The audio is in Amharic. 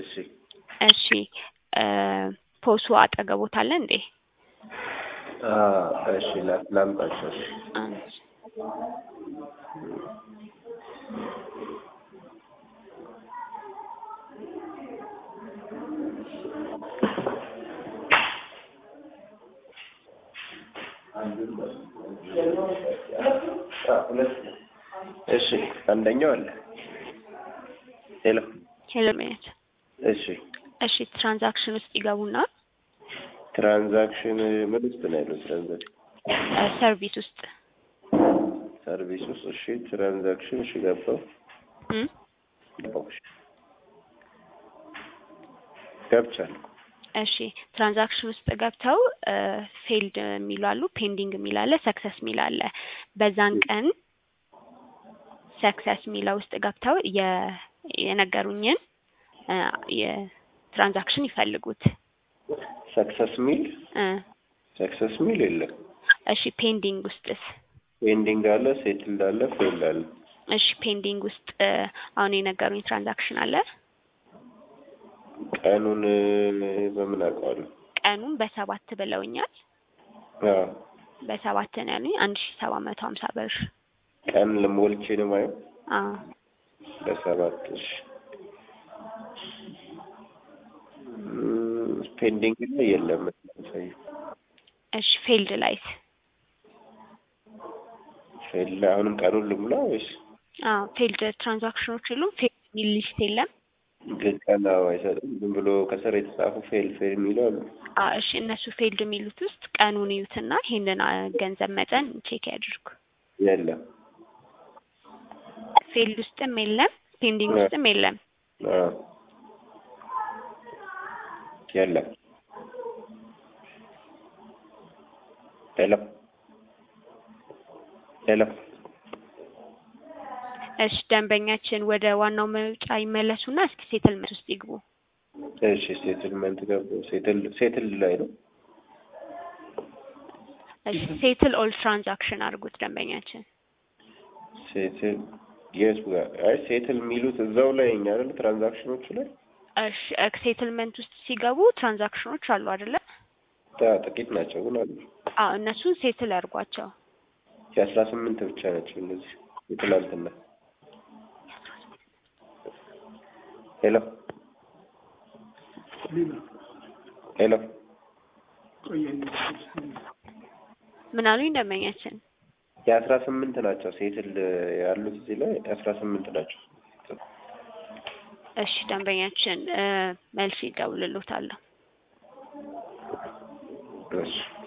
እሺ እሺ እ ፖሱ አጠገቦት አለ እንዴ? አ እሺ ላ- ላምጣቸው እሺ አንድ አ ሁለት እሺ አንደኛው አለ ሄሎ ሄሎ ሚኒት እሺ እሺ ትራንዛክሽን ውስጥ ይገቡና ትራንዛክሽን ምን ውስጥ ነው ያለው ትራንዛክሽን እ ሰርቪስ ውስጥ ሰርቪስ ውስጥ እሺ ትራንዛክሽን እሺ ገባው እም ገባው እሺ ገብቻለሁ እሺ ትራንዛክሽን ውስጥ ገብተው ፌልድ የሚሉ አሉ፣ ፔንዲንግ የሚል አለ፣ ሰክሰስ የሚል አለ። በዛን ቀን ሰክሰስ የሚለው ውስጥ ገብተው የ- የነገሩኝን እ የትራንዛክሽን ይፈልጉት ሰክሰስ ሚል እ ሰክሰስ ሚል የለም እሺ ፔንዲንግ ውስጥስ? ፔንዲንግ አለ ሴትልድ አለ ፌል አለ እሺ ፔንዲንግ ውስጥ እ አሁን የነገሩኝ ትራንዛክሽን አለ። ቀኑን እ በምን አውቀዋለሁ ቀኑን በሰባት ብለውኛል። አዎ በሰባት ነው ያሉኝ አንድ ሺ ሰባት መቶ ሀምሳ ብር። ቀን ልሞልቼ ነው ማየው አዎ በሰባት እሺ እም፣ ፔንዲንግ ላይ የለም ሳይ እሺ ፌልድ ላይስ? ፌል አሁንም ቀኑን ልሙላ ወይስ አዎ ፌልድ ትራንዛክሽኖች የሉም። ፌልድ የሚል ሊስት የለም። ግን ቀን አዎ አይሰጥም ዝም ብሎ ከስር የተጻፉ ፌል ፌል የሚለው አሉ አ እሺ እነሱ ፌልድ የሚሉት ውስጥ ቀኑን ይዩትና ይሄንን አ ገንዘብ መጠን ቼክ ያድርጉ። የለም ፌልድ ውስጥም የለም፣ ፔንዲንግ እ ውስጥም የለም። አዎ የለም ሄሎ ሄሎ እሺ ደንበኛችን ወደ ዋናው መውጫ ይመለሱና እስኪ ሴትልመንት ውስጥ ይግቡ። እሺ ሴትልመንት ገባ ሴትል ሴትል ላይ ነው እሺ ሴትል ኦል ትራንዛክሽን አድርጉት ደንበኛችን። ሴትል የት ጋር አይ ሴትል የሚሉት እዛው ላይ እኛ አይደል ትራንዛክሽኖቹ ላይ እሺ ሴትልመንት ውስጥ ሲገቡ ትራንዛክሽኖች አሉ አይደለ? ታ- ጥቂት ናቸው ግን አሉ አዎ እነሱን ሴትል ያድርጓቸው። የአስራ ስምንት ብቻ ናቸው እነዚህ የትላንትና ሄሎ ሄሎ ምን አሉኝ ደንበኛችን? የአስራ ስምንት ናቸው ሴትል ያሉት እዚህ ላይ የአስራ ስምንት ናቸው እሺ ደንበኛችን እ መልስ ይደውልልዎታለሁ። እሺ